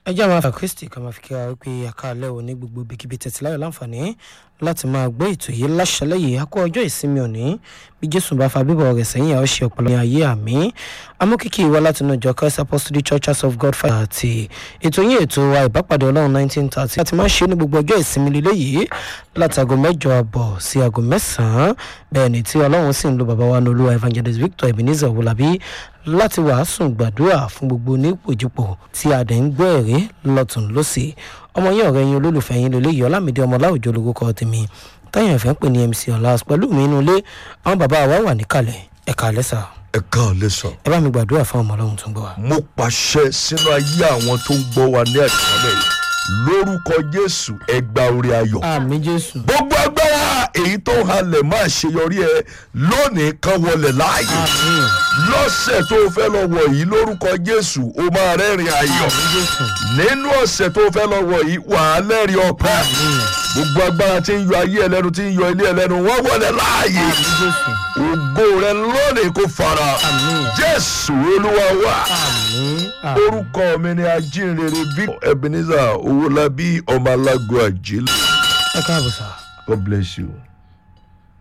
ẹ jẹ́ àwọn afa kristi ká máa fi kí wa wípé àkàlẹ́ òní gbogbo ibikíbi tẹ̀sí láyọ̀ láǹfààní láti máa gbọ́ ètò yìí láṣẹlẹ̀ yìí akọ ọjọ́ ìsinmi òní bí jésù bá fa bíbọ̀ rẹ̀ sẹ́yìn àwọn ṣe ọ̀pọ̀lọpọ̀ ní ayé àmì amókìkí wa láti inú ìjọ christ apostolic churches of god fire àti ètò yìí ètò wa ìbápàdé ọlọ́run nineteen thirty láti máa ṣe ní gbogbo ọjọ́ ìsinmi lílé yìí láti aago mẹ́jọ àbọ̀ sí aago mẹ́sàn-án bẹ́ẹ̀ ni tí ọlọ́run sì ń lo bàbá wa nolúwa evangelist victor ebenezer wọlábí láti wàásù gbàdúrà fún gbogbo onípòjìpò tí a dẹ̀ ń gbọ́ ẹ̀rí lọ́tún lọ́sì ọmọ yín ọ̀rẹ́ yín olólùfẹ́ yín lélẹ́yìí ọlámídé ọmọ láwùjọ olórúkọ tèmi táyà ìfẹ́ ń pè ní mc ọ̀làs pẹ̀lú mi inú ilé àwọn bàbá wa wà níkàlẹ̀ ẹ̀ka lẹ́sà ẹ káàlẹ́ sàn. ẹ bá mi gbàdúrà fún ọmọ ọlọ́run tó ń gbọ́ wa. mo pàṣẹ sínú ayé àwọn tó ń gbọ́ wa ní àtìmọ́lẹ̀ yìí lórúkọ jésù ẹgbà orí ayọ̀. àmì jésù gbogbo agbára èyí tó ń halẹ̀ máa ṣeyọrí ẹ lónìí kan wọlé láàyè àmì lọ́sẹ̀ tó o fẹ́ lọ wọ̀ yìí lórúkọ jésù o máa rẹ́rìn ayọ̀ àmì jésù nínú ọ̀sẹ̀ tó o fẹ́ lọ wọ̀ yìí wà á lẹ́rìn ọpẹ́ gbogbo agbára tí ń yọ ayé ẹlẹ́nu tí ń yọ ilé ẹlẹ́nu wọ́n wọlé láàyè àmì jésù ògo rẹ lónìí kò fara àmì jésù olúwa wà àmì àmì orúkọ mi ni ajínrere victor ebenezer owólabí ọmọ alágo àjílẹ̀ ẹ káàbọ̀ sá. god bless you.